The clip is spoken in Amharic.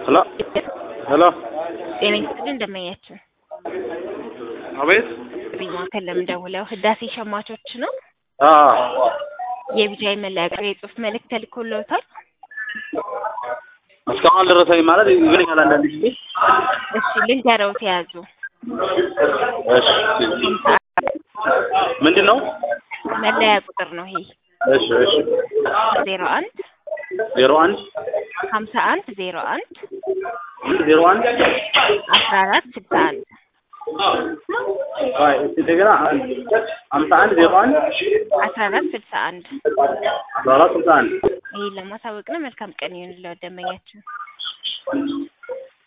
ሄሎ ሄሎ ጤና ይስጥልኝ እንደመያችሁ አቤት ቢማ ከለም ደውለው ህዳሴ ሸማቾች ነው አዎ የቢጃይ መለያ ቁጥር የጽሁፍ መልእክት ተልኮልዎታል እስካሁን አልደረሰኝም ማለት ይገኛል አንዳንድ ጊዜ እሺ ልንገረው ተያዙ እሺ ምንድን ነው መለያ ቁጥር ነው ይሄ እሺ እሺ ዜሮ አንድ ዜሮ አንድ ሀምሳ አንድ ዜሮ አንድ ዜሮ አንድ አስራ አራት ስልሳ አንድ አይ እስቲ እንደገና ሀምሳ አንድ ዜሮ አንድ አስራ አራት ስልሳ አንድ አስራ አራት ስልሳ አንድ ይህን ለማሳወቅ ነው መልካም ቀን ይሁንልዎት ደንበኛችን